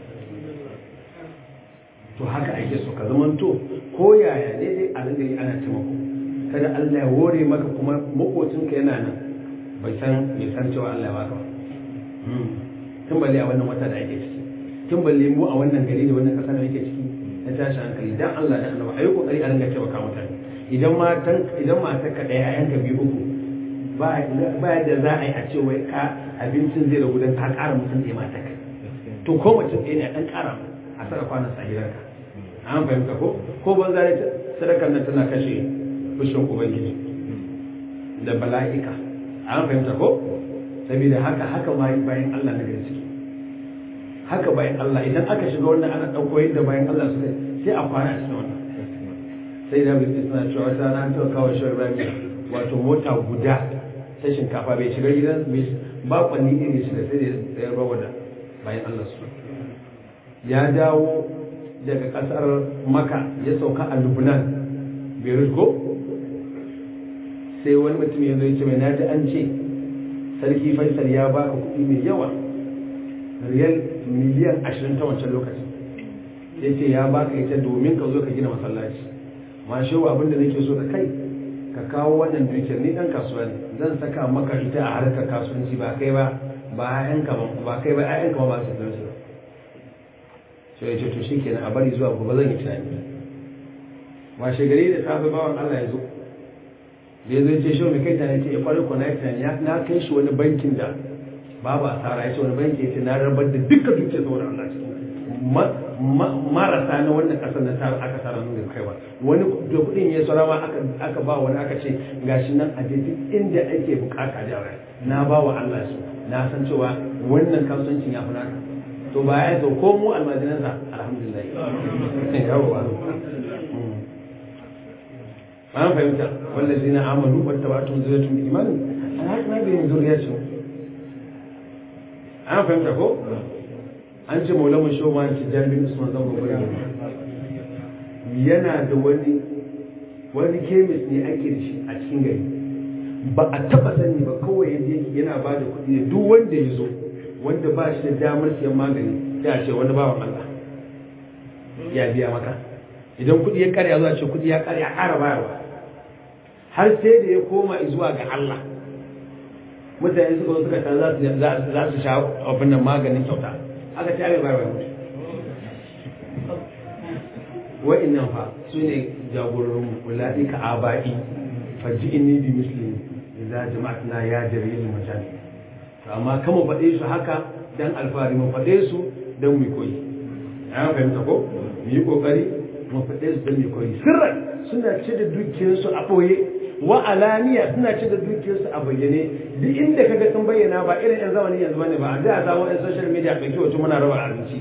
[SPEAKER 1] to haka ake so ka zaman to ko yaya ne dai a ringa yi ana taimako kada Allah ya wore maka kuma makocinka yana nan bai san bai san cewa Allah ya baka ba tun balle a wannan wata da ake ciki tun balle mu a wannan gari da wannan kasa da yake ciki na tashi hankali dan Allah da Allah ayi kokari a ringa taimaka mutane idan matan idan matar ka daya ayanka biyu uku ba ba da za a yi a ce wai ka abincin zai ragu dan ka ƙara mutum da mata kai to ko mutum ɗaya ne a ɗan ƙara a saka kwanan sa gidanka an fahimta ko ko banza ne sadakar nan tana kashe fushin ubangiji da bala'ika an fahimta ko saboda haka haka bayan Allah na gari suke haka bayan Allah idan aka shiga wannan ana ɗauko yadda bayan Allah suka sai a kwana a cikin wannan sai da bai suna cewa wata rana an taɓa kawo shi rami wato mota guda ta shinkafa bai shiga gidan ba kwanni iri shiga sai da ya rawa da bayan Allah su ya dawo daga ƙasar maka ya sauka a lubnan beirut ko sai wani mutum ya zo ya ce mai naji an ce sarki faisal ya baka kuɗi mai yawa riyal miliyan ashirin ta wancan lokaci ya ce ya baka ita domin ka zo ka gina masallaci ma shi wa abinda nake so da kai ka kawo wannan dukiyar ni dan kasuwa ne zan saka maka ita a harkar kasuwanci ba kai ba ba ƴaƴanka ba ba kai ba ƴaƴanka ba ba su da su sai ya ce to shikenan a bari zuwa gobe zan yi tunani washe gari da safe bawan Allah ya zo da ya zo ce shi mai kai tana ce ya kwari ko na yi tunani na kai shi wani bankin da babu asara ya ce wani banki ya ce na rabar da duka duke saboda Allah cikin marasa na wannan kasar na ta aka tsara nuna kai ba wani da kudin ya tsara ma aka ba wani aka ce gashi nan a je duk inda ake bukata da rai na ba wa Allah su na san cewa wannan kasuwancin ya fi naka to ba ya zo ko mu almajiransa alhamdulillah yawwa an fahimta wallazi na amalu wata ba tun zuwa tun imanin an haka na biyan zuriyarsu an fahimta ko an ce maulamun shoma ci jami'in usman zan gobe yana da wani wani kemis ne ake da shi a cikin gari ba a taba sani ba kawai yadda yake yana ba da kuɗi da duk wanda ya zo wanda ba shi da damar siyan magani sai a ce wani bawan Allah ya biya maka idan kuɗi ya karya zuwa ce kuɗi ya karya ƙara bayarwa har sai da ya koma zuwa ga Allah mutane suka zo suka san za su sha abin nan maganin kyauta aka ce mai bayarwa mutu wa'annan fa su ne jagororin ulaɗi ka aba'i faji inni bi muslim idza jama'atna ya jarir mutane to amma kama faɗe su haka dan alfahari mu faɗe su dan mu koyi ya fahimta ko mu yi kokari mu faɗe su dan mu koyi sirran suna ce da dukiyarsu a ɓoye wa alaniya suna ce da dukiyarsu a bayyane duk inda kaga sun bayyana ba irin yan zamani yanzu bane ba a da samu yan social media ɗauki wato muna raba abinci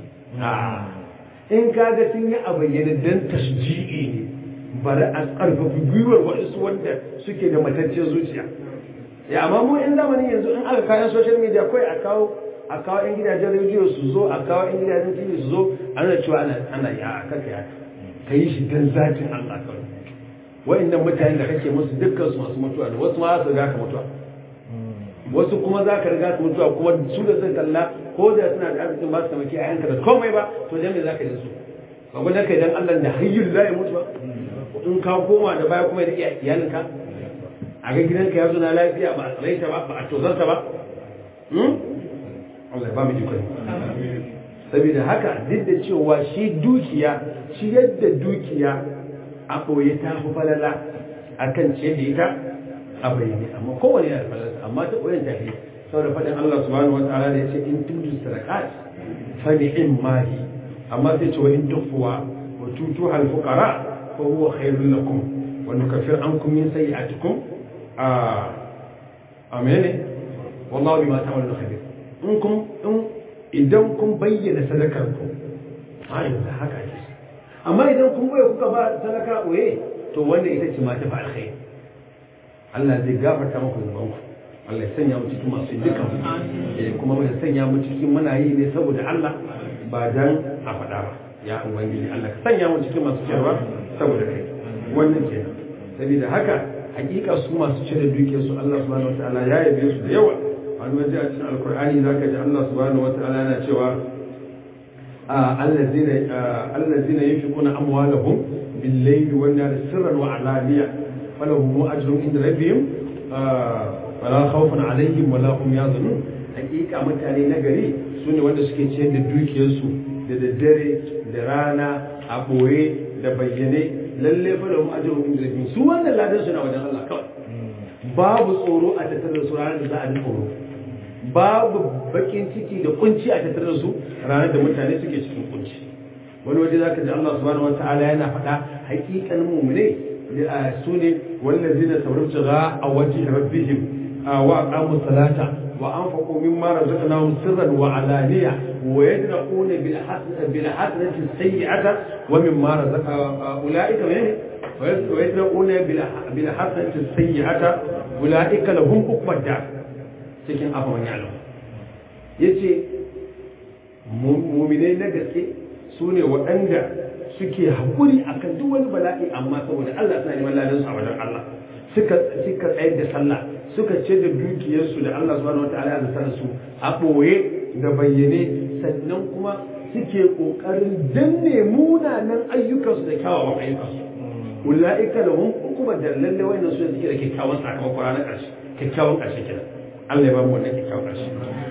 [SPEAKER 1] in kaga sun yi a bayyane dan tasji'i ne bari a ƙarfafi gwiwar waɗansu wanda suke da matacciyar zuciya ya amma mu in zamani yanzu in aka kayan social media kawai a kawo a kawo yan gidajen rediyo su zo a kawo yan gidajen tv su zo ana cewa ana ana ya kaka ya ka yi shi dan zatin Allah kawai wa'annan mutanen da kake musu dukkan su masu mutuwa da wasu ma za su riga ka mutuwa wasu kuma za ka riga su mutuwa kuma su da sun kalla ko da suna da arzikin ba su tamaki a yanka da komai ba to dan me za ka yi su ba gwada kai dan Allah da hayyul la ya mutu ba in ka koma da baya kuma ya rike iyalinka a ga gidanka ya zo na lafiya ba a tsalaita ba ba a tozarta ba Allah ba mu jikon saboda haka duk da cewa shi dukiya shi yadda dukiya a ɓoye ta fi falala a kan ce da ita a bayyane amma kowane yana da falala amma ta ɓoyen ta fi saboda faɗin Allah subhanahu wa ta'ala da ya ce in tudu sadakat fa ni'im mahi amma sai ce wa in tufuwa wa tutu hal fuqara fa huwa khairul lakum wa nukaffir ankum min sayyi'atikum a amene wallahu bima ta'maluna khabir in kun in idan kun bayyana sadakar ku a yanzu haka ake amma idan kun bai kuka ba sadaka oye to wanda ita ce ma ta fa alkhairi Allah zai gafarta muku zuban ku Allah ya sanya mu cikin masu dukan eh kuma ya sanya mu cikin muna yi ne saboda Allah ba dan a faɗa ba ya ubangiji Allah ka sanya mu cikin masu cewa saboda kai wannan kenan saboda haka hakika su masu cire dukiyar su Allah subhanahu wataala ya yabe su da yawa wani waje a cikin alkur'ani zaka ji Allah subhanahu wataala yana cewa الذين الذين ينفقون اموالهم بالليل والنهار سرا وعلانية فلهم اجر عند ربهم ولا خوف عليهم ولا هم يحزنون hakika mutane na gari su ne wanda suke ciyar da dukiyarsu da daddare da rana a ɓoye da bayyane lalle fa da mu ajrun inda rabbihim su wannan ladan suna wajen Allah kawai babu tsoro a tattare da su ranar da za a ji tsoro babu bakin ciki da kunci a tattare da su ranar da mutane suke cikin kunci wani waje zaka ji Allah subhanahu wataala yana faɗa haƙiƙan mu'mine su ne wallazina sabartu ga a wajhi rabbihim wa aqamu salata wa anfaqu mimma razaqnahum sirran wa alaniya wa yadra'una bil hasanati bil hasanati sayyi'ata wa mimma razaqa ulaika min wa yadra'una bil hasanati sayyi'ata ulaika lahum uqbad dar cikin abubuwan yalo ya ce muminai na gaske su ne waɗanda suke haƙuri a kan duk wani bala'i amma saboda Allah suna neman ladansu a wajen Allah suka tsayar da sallah suka ce da dukiyarsu da Allah subhanahu wa ta'ala ya zata su a ɓoye da bayyane sannan kuma suke ƙoƙarin danne munanan ayyukansu da kyawawan ayyukansu ula'ika da hun kuma da lalle wayannan su suke da kyakkyawan sakamakon ranar ƙarshe kyakkyawan ƙarshe kenan Allah ya ba mu wannan kyakkyawan ƙarshe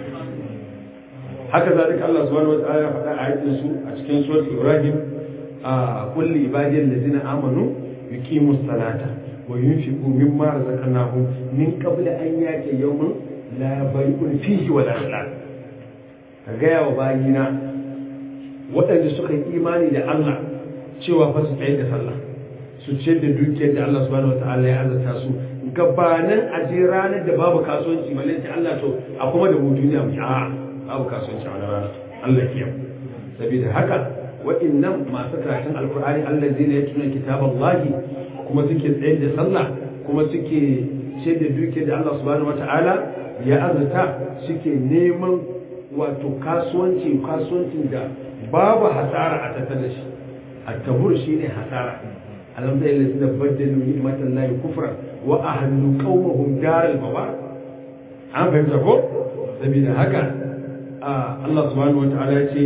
[SPEAKER 1] haka zalika Allah subhanahu wa ta'ala ya faɗa a ayatin su a cikin surat Ibrahim a kulli ibadiyal ladina amanu yuqimus salata wa yunfiqu mimma razaqnahum min qabli an yati yawmin la bay'un fihi wa la khilal ka gaya wa bayina waɗanda suka yi imani da Allah cewa fa su tsaye da sallah su ce da dukiyar da Allah subhanahu wa ta'ala ya azata su gabanin aje ranar da babu kasuwanci balle sai Allah to a kuma da mu duniya mu a babu kasuwanci a wani rana Allah kiyam saboda haka wa'annan masu karatun alkur'ani Allah zai ne tuna kitaballahi kuma suke tsayar da sallah kuma suke ce da duke da Allah subhanahu wata'ala ya azurta suke neman wato kasuwanci kasuwancin da babu hasara a tattare da shi at-tabur shine hasara alam ta ilaha da baddalu ni'matan lahi kufra wa ahlu qaumahum daral bawar an fahimta ko saboda haka Allah subhanahu wa ta'ala ya ce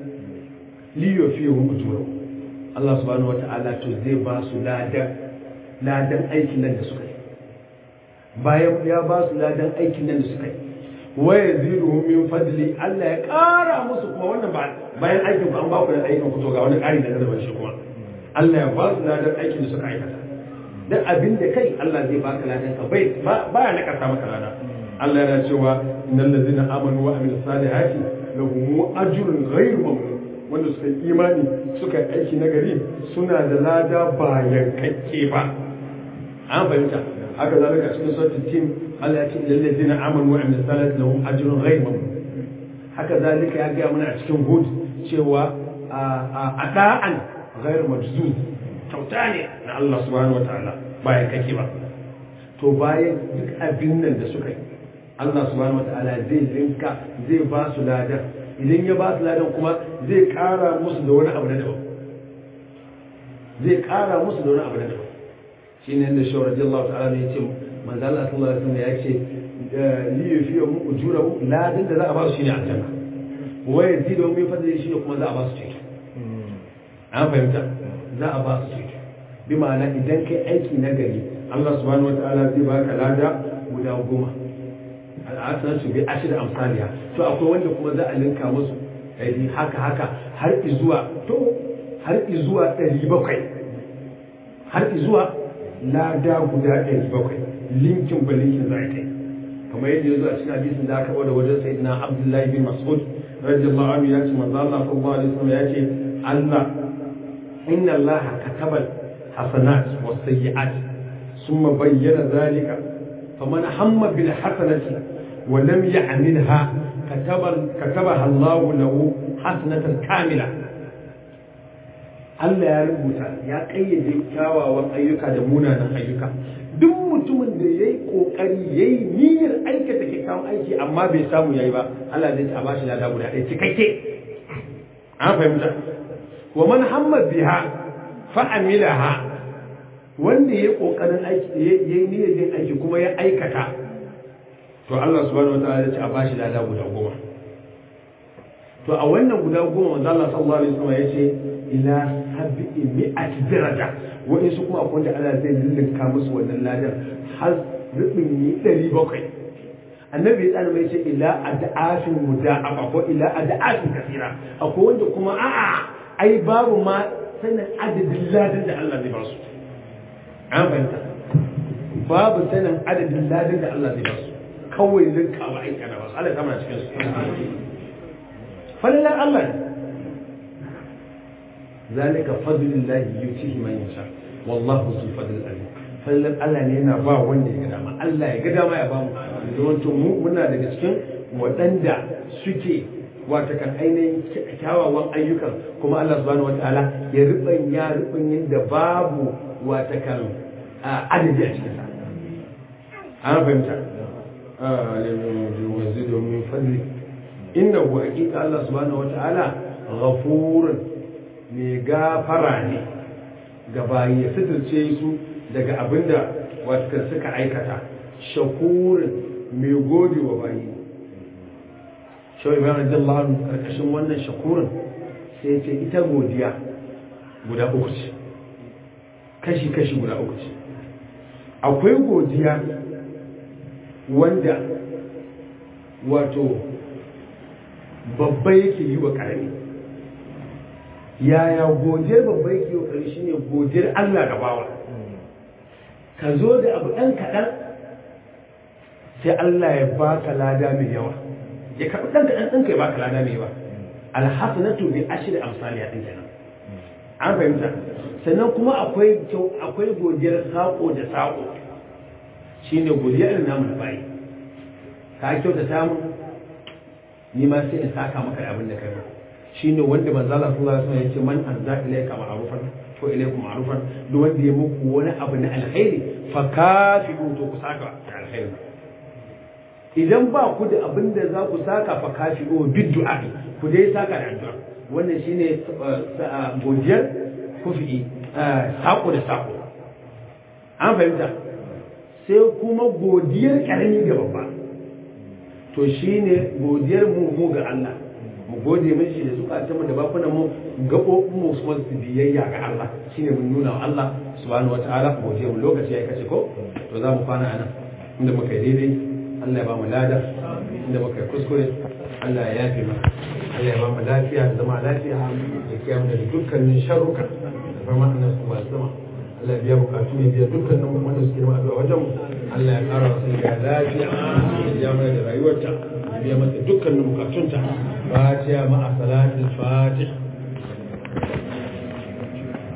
[SPEAKER 1] li yufihu ujuru Allah subhanahu wa ta'ala to zai ba su ladan ladan aikin nan da suka yi bayan ya ba su ladan aikin nan da suka yi wa yaziduhum min fadli Allah ya ƙara musu kuma wannan ba bayan aikin ku an ba ku da aikin ku to ga wani ƙari da zarban shi kuma Allah ya ba su ladan aikin da suka aikata dan abin da kai Allah zai baka ladan ka bai ba ya nakasa maka lada Allah yana cewa innal ladzina amanu wa amilus salihati lahum ajrun ghayru mamnun wanda suka yi imani suka yi aiki na gari suna da lada bayan kakke ba an fahimta haka zalika cikin sautin tim Allah ya ce illal ladzina amanu wa amilus salihati lahum ajrun ghayru mamnun haka zalika ya gaya mana a cikin hud cewa a da'an ghayru majzuz kyauta ne na Allah subhanahu wataala bayan kake ba to bayan duk abin nan da suka yi Allah subhanahu wataala zai linka zai ba su ladan idan ya ba su ladan kuma zai kara musu da wani abu na daban zai kara musu da wani abu na daban shine da shawar radiyallahu ta'ala ne yace manzo Allah sallallahu alaihi wasallam yace li yufiyu mu ujurahu ladan da za a ba su shine aljanna wa yazidu min fadli shine kuma za a ba su ceto an fahimta za a ba su ceto bi ma'ana idan kai aiki na gari Allah subhanahu wataala zai baka lada guda goma al'asar su bi ashir amsaliya to akwai wanda kuma za a linka musu ɗari haka haka har izuwa to har izuwa ɗari bakwai har izuwa lada guda ɗari bakwai linkin ba linkin za a kai kamar yadda ya zo a cikin hadisin da aka bada wajen sayyidina abdullahi bin mas'ud radiyallahu anhu ya ce manzo Allah sallallahu alaihi wasallam ya ce Allah inna Allah kataba hasanat was sayyi'at thumma bayyana zalika faman hamma bil hasanati wa lam ya'milha kataba katabaha Allah lahu hasanatan kamila Allah ya rubuta ya kayyade kyawawan ayyuka da munanan ayyuka duk mutumin da ya yi ƙoƙari ya yi niyyar aikata kyakkyawan aiki amma bai samu ya yi ba Allah zai ta bashi lada guda ɗaya cikakke an fahimta wa man hamma biha fa amilaha wanda ya yi ƙoƙarin aiki ya yi niyyar yin aiki kuma ya aikata to Allah subhanahu wataala ya ce a bashi lada guda goma to a wannan guda goma manzo Allah sallallahu alaihi wasallam ya ce ila sab'i mi'ati daraja waɗansu kuma akwai wanda Allah zai lullunka musu wannan ladan har rubin yi ɗari bakwai annabi ya tsara mai ce ila ad'afin muda'afa ko ila ad'afin kasira akwai wanda kuma a'a ai babu ma sanin adadin ladan da Allah zai ba su an fahimta babu sanin adadin ladan da Allah zai ba su kawai linkawa aika da basu Allah ya kama cikin su fallan Allah ne ذلك فضل الله يؤتيه من يشاء والله ذو الفضل العظيم fallan Allah ne yana ba wanda ya ga dama Allah ya ga dama ya ba mu yawancin mu muna daga cikin waɗanda suke wata kan ainihin kyawawan ayyukan kuma Allah subhanahu wataala ya rubanya rubanyin da babu wata kan adadi a cikin sa an fahimta wazidu min fadli innahu haqiqa Allah subhanahu wataala ghafurun mai gafara ne ga bayi ya fitarce su daga abinda wata suka aikata shakurin mai gode wa bayi shawai bayan radiyallahu anhu karkashin wannan shakurin sai ce ita godiya guda uku ce kashi-kashi guda uku ce akwai godiya wanda wato babba yake yi wa ƙarami yaya godiyar babba yake wa ƙarami shine godiyar Allah ga bawa ka zo da abu ɗan kaɗan sai Allah ya baka lada mai yawa ya karɓi ɗan kaɗan ɗan ya baka lada mai yawa alhassanatu bi ashri amsaliya ɗin kenan an fahimta sannan kuma akwai akwai godiyar saƙo da saƙo shine godiyar irin namu na bayi ka kyauta samu ni ma sai in saka maka abin da kai ba shine wanda manzo Allah sallallahu alaihi wasallam yace man azza ilayka ma'rufan ko ilaykum ma'rufan duk wanda ya muku wani abu na alkhairi fa kafiru to ku saka da alkhairi idan ba ku da abin da za ku saka fa kafiru bid du'a ku dai saka da addu'a wannan shine godiyar kufi sako da sako an fahimta sai kuma godiyar karami ga babba to shine godiyar mu mu ga Allah mu gode mishi da zukatan mu da bakunan mu gabobin mu su su biyayya ga Allah shine mun nuna wa Allah subhanahu wataala godiya mu lokaci ya kace ko to za mu kwana anan inda muka yi daidai Allah ya ba mu lada inda muka yi kuskure Allah ya yafe mana Allah ya ba mu lafiya da zama lafiya da kiyamu da dukkanin sharruka da farma annabi sallallahu alaihi wasallam Allah ya biya bukatu ya biya dukkanin wanda suke da addu'a wajen mu Allah ya ƙara wasu ga lafiya ya biya mana da rayuwarta ya biya mata dukkanin bukatunta fatiha ma'a salatul fatih